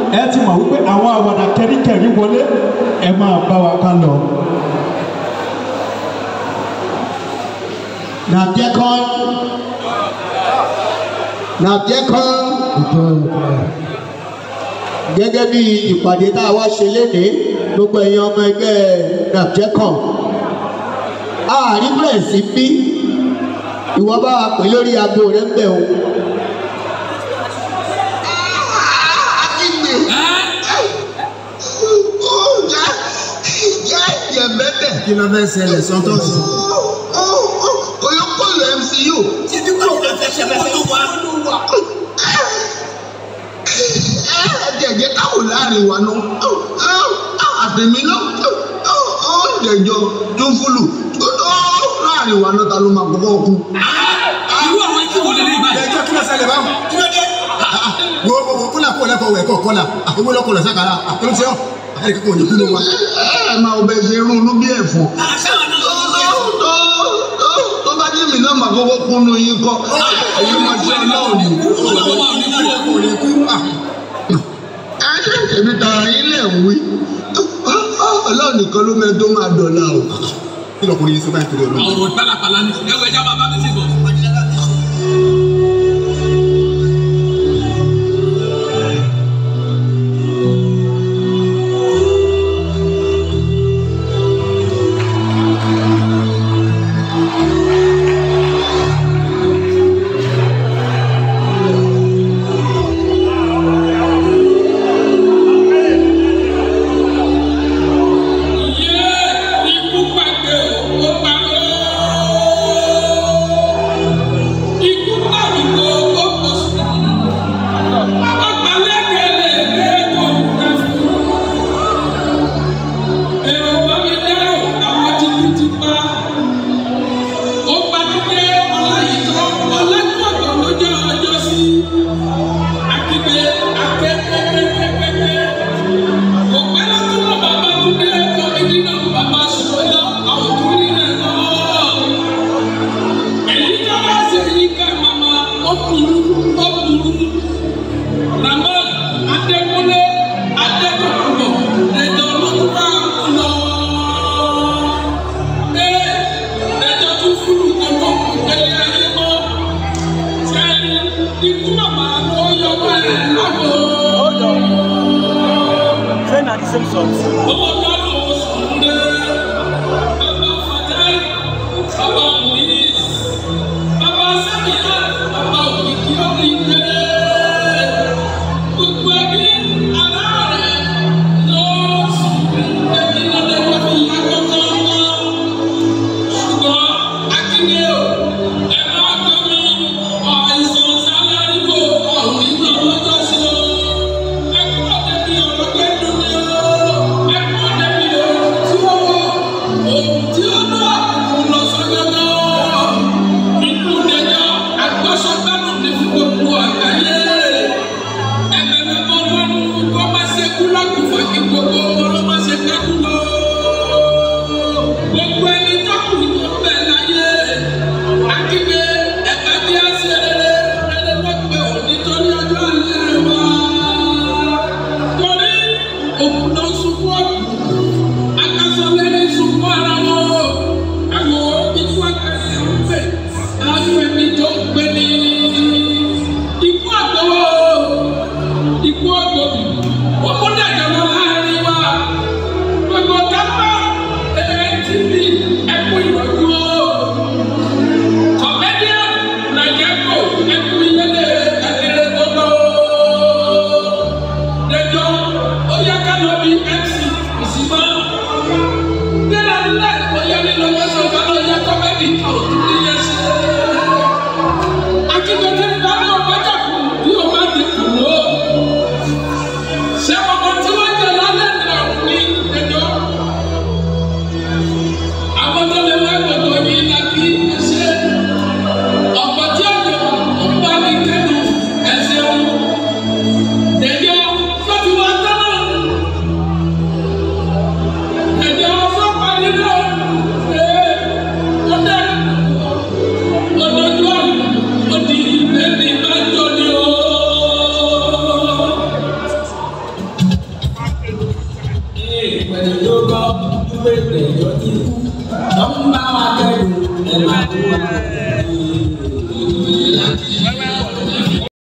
ẹ ti mọ̀ wípé àwọn àwàdà kẹ́ríkẹ́rí wọlé ẹ máa bá wa ká lọ. na diakon na diakon gẹ́gẹ́ bí ìpàdé tá a wá ṣe lénìí gbogbo ẹ̀yin ọmọ ẹgbẹ́ napjecon ààrí bẹ̀rẹ̀ sí bí ìwọ bá wa pè lórí aago rẹ ń bẹ̀ o. kí ló fẹ́ ṣẹlẹ̀ sọ́tọ̀sì. Oyokolo MCU. títí kò fẹ́ fẹ́ ṣe fẹ́ tó wá. Jẹ̀jẹ̀ káwò láàrin wa nù. Àtẹ̀mí náà ó jẹ̀jọ tó ń fúlù. Láàrin wa náà ta ló máa kọ́kọ́ kú. irú àwọn ikú wo lè lè báyìí. ẹjọ́ kí ló ṣẹlẹ̀ báwọn. kí ló dé. wo wo wo kó làkó lẹ́kọ̀ọ́ wẹ̀ kọ́ kọ́là àkówó lọ́kọ̀ lọ sákàrà àkóló tí ó ẹ̀rí kíkọ́ òní kúló wa. Ẹ máa ọbẹ̀ ṣe irun inú bí ẹ̀fọ́. àṣà wọn náà ló ń bẹ. Tó bá jẹ́ mi náà máa kọ́kọ́ kúnnú yín kọ́. Ẹ̀yin máa ṣe ọlọ́run ni. ọlọ́wọ́ wa ò ní kú o. kò lè kú. Èmi tààrà yín lẹ̀ ń wí. Ọlọ́run nìkan ló mẹ́ tó máa dọ̀la o. kí lọkùnrin yìí sọ báyìí torí ọlọ́run. ọ̀rọ̀ pálapàla ni ẹ̀wọ̀ ẹja bàbá mi sì bọ̀. Ikú pàdé ó parọ́. Ikú pàdùkọ ó kò sí. Ọgbà lẹ́kẹ̀lẹ́kẹ̀ kò fẹ́ fún. Èrò bá mi dárò àwọn títí ti pa. Ó gbàdúgbé ọláyìítọ́ ọlẹ́kọ̀ọ́tọ̀ lójó ọjọ́ sí. Akíbe akẹ́kẹ́kẹ́kẹ́kẹ́. Kò pẹ́ lọ́tún náà bàbá Túndé kọ́mídì náà bàbá Ṣùgbọ́n àwọn tó rí rẹ̀ náà. Èyí tó bá ṣe yí ká màmá ó burú ó burú. Màmá Adékúnlé Adékọ̀kọ̀ ẹ̀jọ̀ ló tún bá ń lọ. Ee ẹ̀jọ̀ tún fúlù kọ̀kọ̀ kẹlẹ́ ayé mọ́. Sẹ́ni ikú màmá ló yọ báyìí lágbo. Say na the same song. Owó dánú Sùndé, bàbá Fatai, bàbá Muiz, bàbá Samiya, bàbá Òkìkí Òkìkí. Gbogbo ẹbí aláàrẹ̀ ló sùn ẹbí lọ́dẹ̀ẹ́dẹ́ fi yá kọ́kọ́. Ṣùgbọ́n Akíndé o, ẹ máa gbọ́ mi, àìsàn sálárì kò ọ̀rùn ìgbà lọ́jọ́ sí o. Ẹ kúrò débi ọ̀rọ̀ pé dùn ní o. Ẹ ìgbẹ̀rẹ̀ yóò gbọ́ wípé ìgbẹ̀yọ́ ti kú. Lọ́mú bá wa kẹ́rù ẹ̀ máa kú wa.